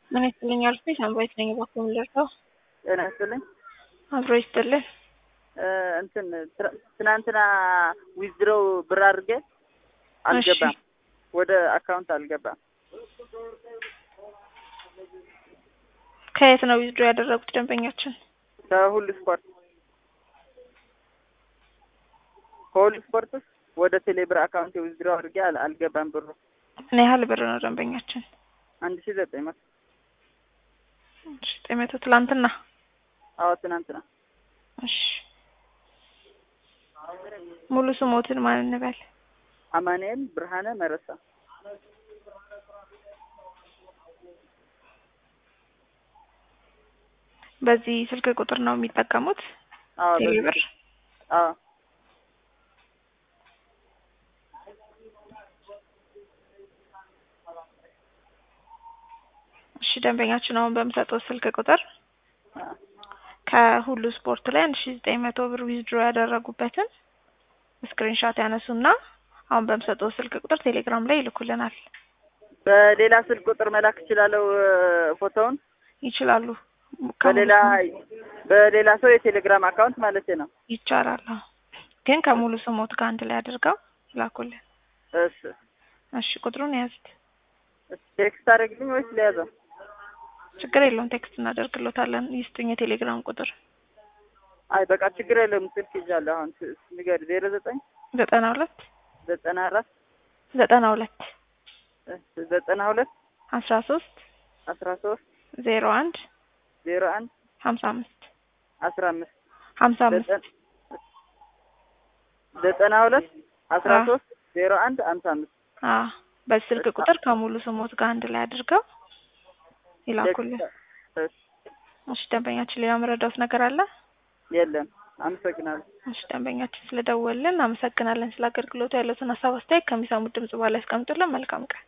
ምን ይስጥልኝ አልኩኝ። ሳምራዊት ነኝ። እባክዎ ምን ልርዳው? ጤና ይስጥልኝ። አብሮ ይስጥልን። እንትን ትናንትና ዊዝድሮው ብር አድርጌ አልገባም፣ ወደ አካውንት አልገባም። ከየት ነው ዊዝድሮ ያደረጉት ደንበኛችን? ከሁሉ ስፖርት ከሁሉ ስፖርት ውስጥ ወደ ቴሌብር አካውንት ዊዝድሮው አድርጌ አል- አልገባም ብሩ ምን ያህል ብር ነው ደንበኛችን? አንድ ሺ ዘጠኝ መቶ እሺ፣ ዘጠኝ መቶ ትላንትና። አዎ ትናንትና እሺ፣ ሙሉ ስሞትን ማን እንበል? አማኑኤል ብርሃነ መረሳ በዚህ ስልክ ቁጥር ነው የሚጠቀሙት? አዎ ቴሌብር። አዎ እሺ፣ ደንበኛችን አሁን በምሰጠው ስልክ ቁጥር አዎ ከሁሉ ስፖርት ላይ አንድ ሺ ዘጠኝ መቶ ብር ዊዝድሮ ያደረጉበትን ስክሪንሻት ያነሱና አሁን በምሰጠው ስልክ ቁጥር ቴሌግራም ላይ ይልኩልናል። በሌላ ስልክ ቁጥር መላክ እችላለሁ ፎቶውን ይችላሉ። በሌላ በሌላ ሰው የቴሌግራም አካውንት ማለት ነው። ይቻላል። አዎ። ግን ከሙሉ ስሞት ጋር አንድ ላይ አድርገው ይላኩልን። እሺ እሺ፣ ቁጥሩን ያዝት። ቴክስት አደረግልኝ ወይስ ሊያዘው? ችግር የለውም ቴክስት እናደርግሎታለን። ይስጡኝ የቴሌግራም ቁጥር አይ በቃ ችግር የለውም። ስልክ ይዣለሁ። አሁን ስ- ንገር ዜሮ ዘጠኝ ዘጠና ሁለት ዘጠና አራት ዘጠና ሁለት እሺ ዘጠና ሁለት አስራ ሶስት አስራ ሶስት ዜሮ አንድ ዜሮ አንድ ሀምሳ አምስት አስራ አምስት ሀምሳ አምስት ዘጠን- ዘጠና ሁለት አስራ አዎ። ሶስት ዜሮ አንድ ሀምሳ አምስት አዎ በስልክ ቁጥር ከሙሉ ስሞት ጋር አንድ ላይ አድርገው ይላኩልን። እሺ፣ እሺ ደንበኛችን ሌላ መረዳት ነገር አለ? የለም አመሰግናለሁ። እሺ ደንበኛችን ስለደወልን አመሰግናለን። ስለ አገልግሎቱ ያሉትን ሀሳብ አስተያየት ከሚሰሙት ድምጽ በኋላ ያስቀምጡልን። መልካም ቀን